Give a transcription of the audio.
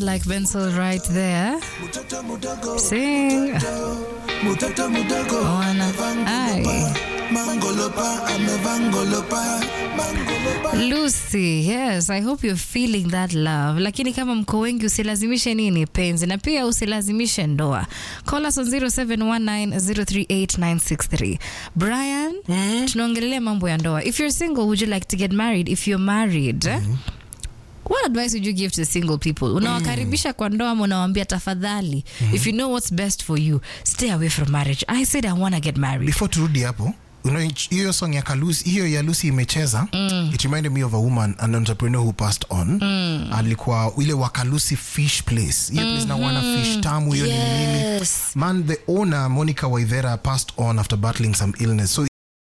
like Benzel right there. Sing. Wana. Ai. Lucy, yes, I hope you're feeling that love. Lakini kama mko wengi usilazimishe nini penzi na pia usilazimishe ndoa. Call us on 0719038963. Brian, tunaongelelea mambo ya ndoa. If you're single, would you like to get married? If you're married, what advice would you give to single people? Unawakaribisha kwa ndoa ama unawaambia tafadhali, if you know what's best for you, stay away from marriage. I said I want to get married. before turudi hapo you know, hiyo song ya Kalusi, hiyo ya Lucy imecheza it reminded me of a woman an entrepreneur who passed on alikuwa ile wakalusi fish place hiyo place na wana fish tamu hiyo ni nini Yes. man the owner Monica Waithera passed on after battling some illness so